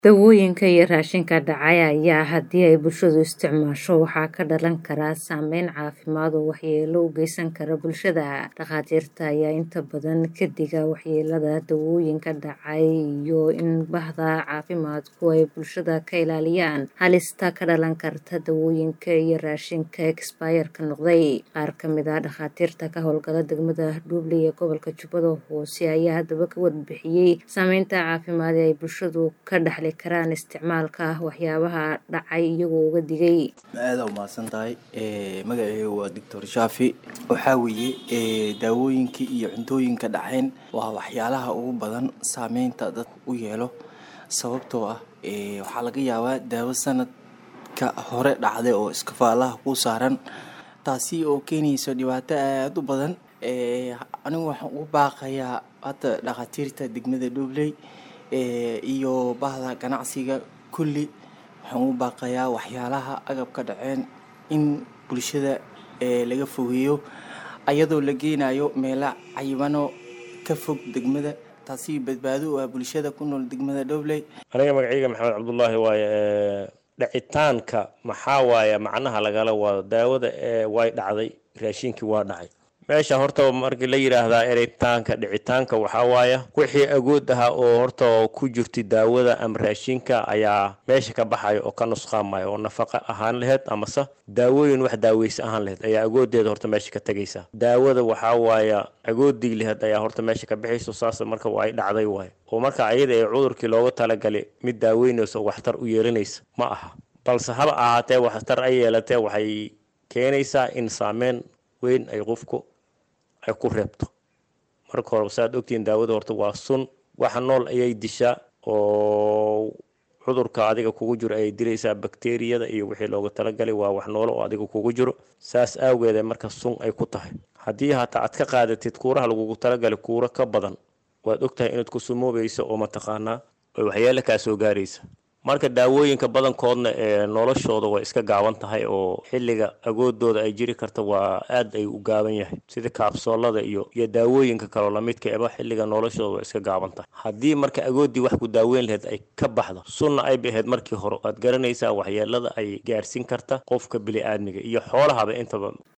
Dawooyinka iyo raashinka dhacaya ayaa haddii ay bulshadu isticmaasho waxaa ka dhalan kara saameyn caafimaad oo waxyeello u geysan kara bulshada. Dhakhaatiirta ayaa inta badan ka diga waxyeellada dawooyinka dhacay iyo in bahda caafimaadku ay bulshada ka ilaaliyaan halista ka dhalan karta dawooyinka iyo raashinka expire-ka noqday. Qaar ka mid ah dhakhaatiirta ka howlgala degmada Dhuuble ee gobolka Jubbada Hoose ayaa haddaba ka warbixiyay saameynta caafimaad ee ay bulshadu ka dhaxli karaan isticmaalka waxyaabaha dhacay iyagoo uga digay. aada u mahadsan tahay magacaygu waa doctor shaafi waxaa weeye daawooyinka iyo cuntooyinka dhaceen waa waxyaalaha ugu badan saameynta dadka u yeelo sababtoo ah waxaa laga yaabaa daawo sanadka hore dhacday oo iskafaalaha ku saaran taasi oo keenayso dhibaato aada u badan anigu waxaan ugu baaqayaa hadda dhakhaatiirta degmada Dhuubley iyo bahda ganacsiga kulli waxaan ugu baaqayaa waxyaalaha agabka dhaceen in bulshada laga fogeeyo ayadoo la geenayo meelo cayibano ka fog degmada taasi badbaado u ah bulshada ku nool degmada Dhuubley aniga magacayga maxamed cabdullaahi waaye dhacitaanka maxaa waaye macnaha lagala wado daawada way dhacday raashinkii waa dhacay meesha horta markii la yidhaahdaa eritaanka dhicitaanka waxaa waaya wixii agood ahaa oo horta ku jirta daawada ama raashinka ayaa meesha ka baxaya oo ka nusqaamaya oo nafaqa ahaan laheyd amase daawooyin wax daaweysa ahaan laheyd ayaa agoodeeda horta meesha ka tegaysa daawada waxaa waaya agoodii laheyd ayaa horta meesha ka baxayso saas marka ay dhacday waay oo marka ayada ee cudurkii looga talagalay mid daaweynaysa oo waxtar u yeelanaysa ma aha balse haba ahaatee waxtar ay yeelatee waxay keenaysaa in saameyn weyn ay qofku ay ku reebto marka hore saaad ogtihiin daawada horta waa sun waxa nool ayay dishaa oo cudurka adiga kugu jiro ayay dilaysaa bakteriyada iyo wixii looga talagalay waa wax noolo oo adiga kugu jiro saas aageeda marka sun ay ku tahay haddii hataa aad ka qaadatid kuuraha lagugu talagalay kuuro ka badan waad ogtahay inaad ku sumoobayso oo mataqaanaa oo waxyeelo kaa soo gaaraysa marka daawooyinka badankoodna ee noloshooda way iska gaaban tahay oo xilliga agoodooda ay jiri karta waa aad ay u gaaban yahay sida kaabsoolada iyo iyo daawooyinka kaloo lamidka eba xilliga noloshooda way iska gaaban tahay haddii marka agoodii wax ku daaweyn laheyd ay ka baxdo sunna ay bahayd markii hore waad garanaysaa waxyeelada ay gaarsiin karta qofka bili-aadmiga iyo xoolahaba intaba